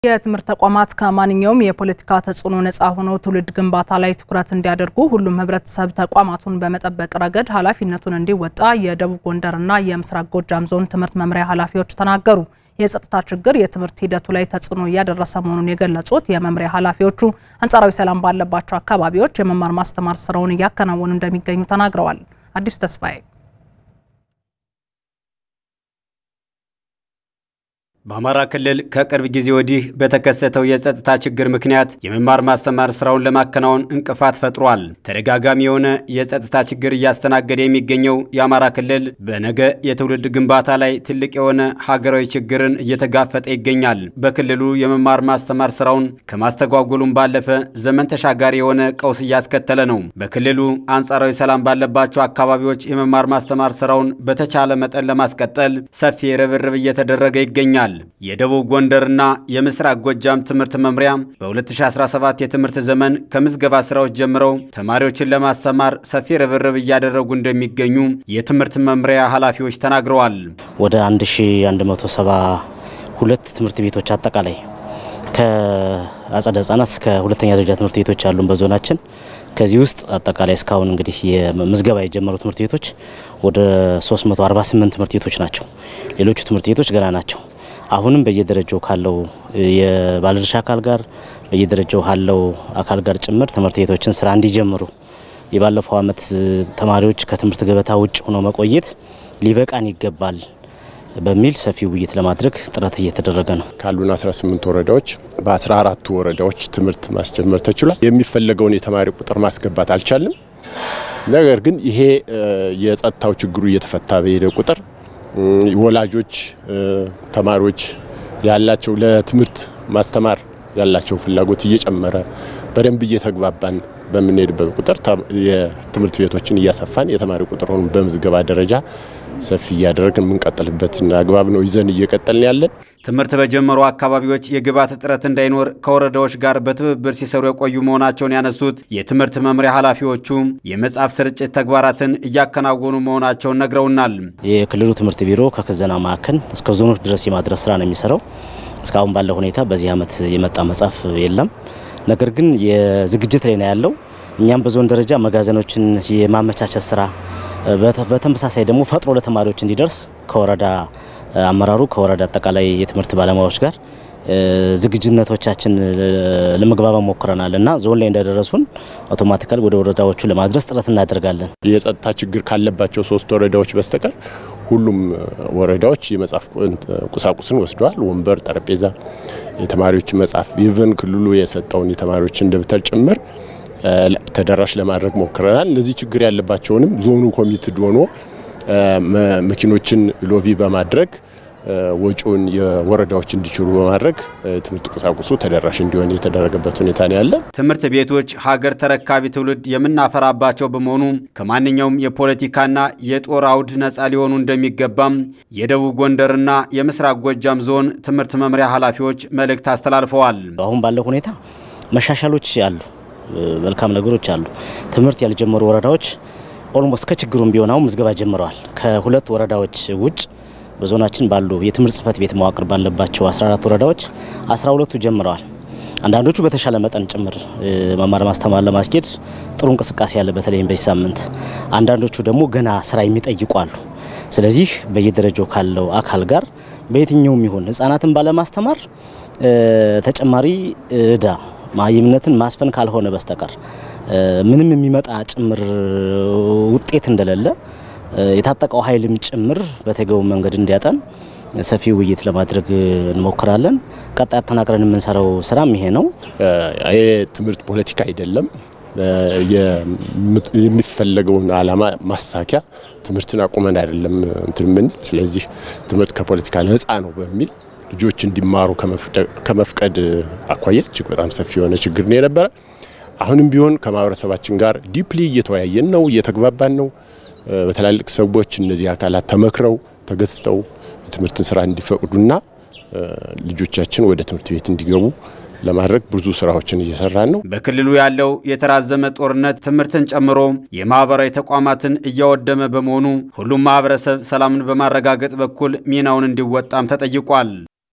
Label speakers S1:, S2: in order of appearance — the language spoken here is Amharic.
S1: የትምህርት ተቋማት ከማንኛውም የፖለቲካ ተጽዕኖ ነፃ ሆነው ትውልድ ግንባታ ላይ ትኩረት እንዲያደርጉ ሁሉም ሕብረተሰብ ተቋማቱን በመጠበቅ ረገድ ኃላፊነቱን እንዲወጣ የደቡብ ጎንደርና የምስራቅ ጎጃም ዞን ትምህርት መምሪያ ኃላፊዎች ተናገሩ። የጸጥታ ችግር የትምህርት ሂደቱ ላይ ተጽዕኖ እያደረሰ መሆኑን የገለጹት የመምሪያ ኃላፊዎቹ አንጻራዊ ሰላም ባለባቸው አካባቢዎች የመማር ማስተማር ስራውን እያከናወኑ እንደሚገኙ ተናግረዋል። አዲሱ ተስፋዬ
S2: በአማራ ክልል ከቅርብ ጊዜ ወዲህ በተከሰተው የጸጥታ ችግር ምክንያት የመማር ማስተማር ስራውን ለማከናወን እንቅፋት ፈጥሯል። ተደጋጋሚ የሆነ የጸጥታ ችግር እያስተናገደ የሚገኘው የአማራ ክልል በነገ የትውልድ ግንባታ ላይ ትልቅ የሆነ ሀገራዊ ችግርን እየተጋፈጠ ይገኛል። በክልሉ የመማር ማስተማር ስራውን ከማስተጓጎሉም ባለፈ ዘመን ተሻጋሪ የሆነ ቀውስ እያስከተለ ነው። በክልሉ አንጻራዊ ሰላም ባለባቸው አካባቢዎች የመማር ማስተማር ስራውን በተቻለ መጠን ለማስቀጠል ሰፊ ርብርብ እየተደረገ ይገኛል። የደቡብ ጎንደርና የምስራቅ ጎጃም ትምህርት መምሪያ በ2017 የትምህርት ዘመን ከምዝገባ ስራዎች ጀምረው ተማሪዎችን ለማስተማር ሰፊ ርብርብ እያደረጉ እንደሚገኙ የትምህርት መምሪያ ኃላፊዎች ተናግረዋል።
S3: ወደ 1172 ትምህርት ቤቶች አጠቃላይ ከአጸደ ህጻናት እስከ ሁለተኛ ደረጃ ትምህርት ቤቶች አሉን በዞናችን። ከዚህ ውስጥ አጠቃላይ እስካሁን እንግዲህ የምዝገባ የጀመሩ ትምህርት ቤቶች ወደ 348 ትምህርት ቤቶች ናቸው። ሌሎቹ ትምህርት ቤቶች ገና ናቸው። አሁንም በየደረጃው ካለው የባለድርሻ አካል ጋር በየደረጃው ካለው አካል ጋር ጭምር ትምህርት ቤቶችን ስራ እንዲጀምሩ የባለፈው ዓመት ተማሪዎች ከትምህርት ገበታ ውጭ ሆነው መቆየት ሊበቃን ይገባል በሚል ሰፊ ውይይት ለማድረግ ጥረት እየተደረገ ነው።
S4: ካሉን 18 ወረዳዎች በ14ቱ ወረዳዎች ትምህርት ማስጀመር ተችሏል። የሚፈለገውን የተማሪ ቁጥር ማስገባት አልቻልም። ነገር ግን ይሄ የጸጥታው ችግሩ እየተፈታ በሄደ ቁጥር ወላጆች፣ ተማሪዎች ያላቸው ለትምህርት ማስተማር ያላቸው ፍላጎት እየጨመረ በደንብ እየተግባባን በምንሄድበት ቁጥር የትምህርት ቤቶችን እያሰፋን የተማሪ ቁጥሩን በምዝገባ ደረጃ ሰፊ እያደረግን የምንቀጥልበትን አግባብ ነው ይዘን እየቀጠልን ያለን።
S2: ትምህርት በጀመሩ አካባቢዎች የግብዓት እጥረት እንዳይኖር ከወረዳዎች ጋር በትብብር ሲሰሩ የቆዩ መሆናቸውን ያነሱት የትምህርት መምሪያ ኃላፊዎቹ የመጽሐፍ ስርጭት ተግባራትን እያከናወኑ መሆናቸውን ነግረውናል።
S3: የክልሉ ትምህርት ቢሮ ከክዘና ማዕከል እስከ ዞኖች ድረስ የማድረስ ስራ ነው የሚሰራው። እስካሁን ባለው ሁኔታ በዚህ ዓመት የመጣ መጽሐፍ የለም። ነገር ግን የዝግጅት ላይ ነው ያለው። እኛም በዞን ደረጃ መጋዘኖችን የማመቻቸት ስራ በተመሳሳይ ደግሞ ፈጥኖ ለተማሪዎች እንዲደርስ ከወረዳ አመራሩ ከወረዳ አጠቃላይ የትምህርት ባለሙያዎች ጋር ዝግጁነቶቻችን ለመግባባት ሞክረናል እና ዞን ላይ እንደደረሱን አውቶማቲካሊ ወደ ወረዳዎቹ ለማድረስ ጥረት እናደርጋለን።
S4: የጸጥታ ችግር ካለባቸው ሶስት ወረዳዎች በስተቀር ሁሉም ወረዳዎች የመጽሐፍ ቁሳቁስን ወስደዋል። ወንበር፣ ጠረጴዛ፣ የተማሪዎች መጽሐፍ ኢቨን ክልሉ የሰጠውን የተማሪዎችን ደብተር ጭምር ተደራሽ ለማድረግ ሞክረናል። እነዚህ ችግር ያለባቸውንም ዞኑ ኮሚትድ ሆኖ መኪኖችን ሎቪ በማድረግ ወጪውን የወረዳዎች እንዲችሉ በማድረግ ትምህርት ቁሳቁሱ ተደራሽ እንዲሆን የተደረገበት ሁኔታ ነው ያለ።
S2: ትምህርት ቤቶች ሀገር ተረካቢ ትውልድ የምናፈራባቸው በመሆኑ ከማንኛውም የፖለቲካና የጦር አውድ ነፃ ሊሆኑ እንደሚገባም የደቡብ ጎንደርና የምስራቅ ጎጃም ዞን ትምህርት መምሪያ ኃላፊዎች መልእክት አስተላልፈዋል።
S3: አሁን ባለው ሁኔታ መሻሻሎች አሉ፣ መልካም ነገሮች አሉ። ትምህርት ያልጀመሩ ወረዳዎች ኦልሞስት ከችግሩም ቢሆን አሁን ምዝገባ ጀምረዋል። ከሁለት ወረዳዎች ውጭ በዞናችን ባሉ የትምህርት ጽህፈት ቤት መዋቅር ባለባቸው 14 ወረዳዎች 12ቱ ጀምረዋል። አንዳንዶቹ በተሻለ መጠን ጭምር መማር ማስተማር ለማስኬድ ጥሩ እንቅስቃሴ ያለ በተለይም በዚህ ሳምንት፣ አንዳንዶቹ ደግሞ ገና ስራ የሚጠይቁ አሉ። ስለዚህ በየደረጃው ካለው አካል ጋር በየትኛውም ይሁን ህጻናትን ባለማስተማር ተጨማሪ እዳ ማይምነትን ማስፈን ካልሆነ በስተቀር ምንም የሚመጣ ጭምር ውጤት እንደሌለ የታጠቀው ኃይልም ጭምር በተገቢው መንገድ እንዲያጠን ሰፊ ውይይት ለማድረግ እንሞክራለን። ቀጣይ አጠናቅረን የምንሰራው ስራም ይሄ ነው።
S4: ይሄ ትምህርት ፖለቲካ አይደለም። የሚፈለገውን ዓላማ ማሳኪያ ትምህርትን አቁመን አይደለም እንትን ምን ስለዚህ ትምህርት ከፖለቲካ ነፃ ነው በሚል ልጆች እንዲማሩ ከመፍቀድ አኳያ እጅግ በጣም ሰፊ የሆነ ችግር ነው የነበረ። አሁንም ቢሆን ከማህበረሰባችን ጋር ዲፕሊ እየተወያየን ነው፣ እየተግባባን ነው። በትላልቅ ሰዎች እነዚህ አካላት ተመክረው ተገዝተው የትምህርትን ስራ እንዲፈቅዱና ልጆቻችን ወደ ትምህርት ቤት እንዲገቡ ለማድረግ ብዙ ስራዎችን እየሰራን ነው።
S2: በክልሉ ያለው የተራዘመ ጦርነት ትምህርትን ጨምሮ የማህበራዊ ተቋማትን እያወደመ በመሆኑ ሁሉም ማህበረሰብ ሰላምን በማረጋገጥ በኩል ሚናውን እንዲወጣም ተጠይቋል።